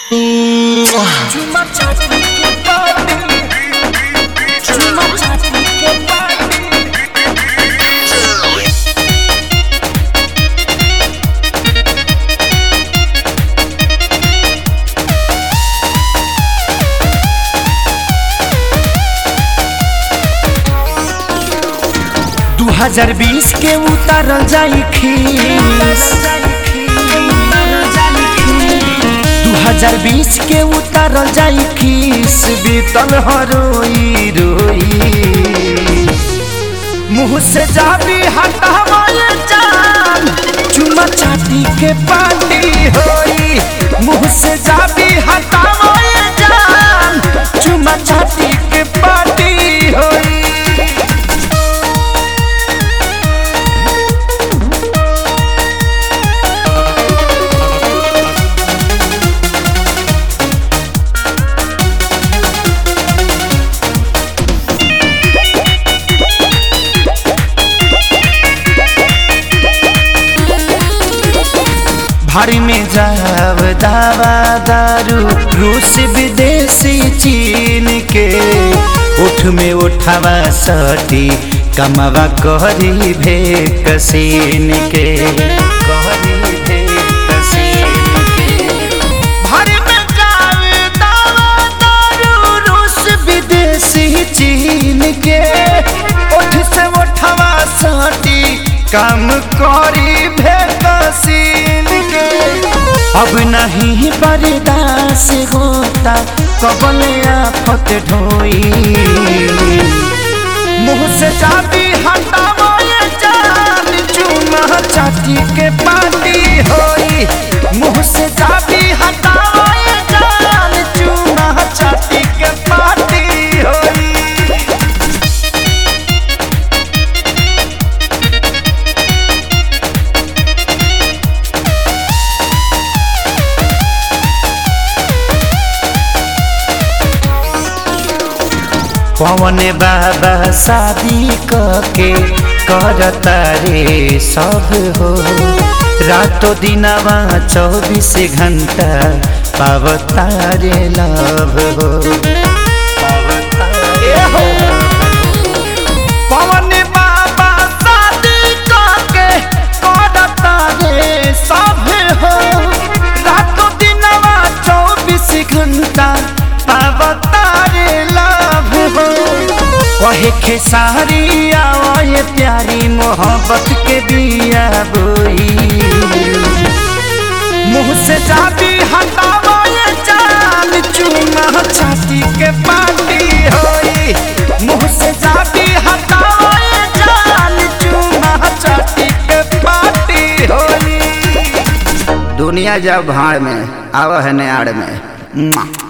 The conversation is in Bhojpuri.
Chuma chati ke party. Chuma chati ke party. दू हजार बीस के उतारल जाई खीस दू हजार बीस के उतारल जाई खीस बीतल हरोई रोई मुँह से जाबी हटावाए जान चुमा चाटी के पानी होई मुँह से जाबी हटावाए जान चुमा चाटी के पानी होई भारी में जाव दावा दारू रूस विदेशी चीन के उठ में उठावा सटी कमावा कहरी भे कसीन के कहरी भे कसीन के भारी में जाव दावा दारू रूस विदेशी चीन के उठ से उठावा सटी काम करी भे कसीन के अब नहीं बर्दाश्त होता कबल आफत ढोई मुँह से चाबी हटावाए जान चूना चाटी के पानी होई मुँह से चाबी हटावाए जान चूना चाटी के पानी होई पवन बाबा शादी कके करता रे सब हो रातो दिनवा चौबीस घंटा पावता रे लव हो पवन बाबा शादी कके करता रे सब हो रातो दिनवा चौबीस घंटा पावता रे लव हो कहे खेसारी आए प्यारी मोहब्बत के दिया बोई मुँह से जाबी हटावाए जान चूना छाती के पानी होई मुँह से जाबी हटावाए जान चूना छाती के पानी होई दुनिया जब भाड़ में आव है नाड़ में मुआ।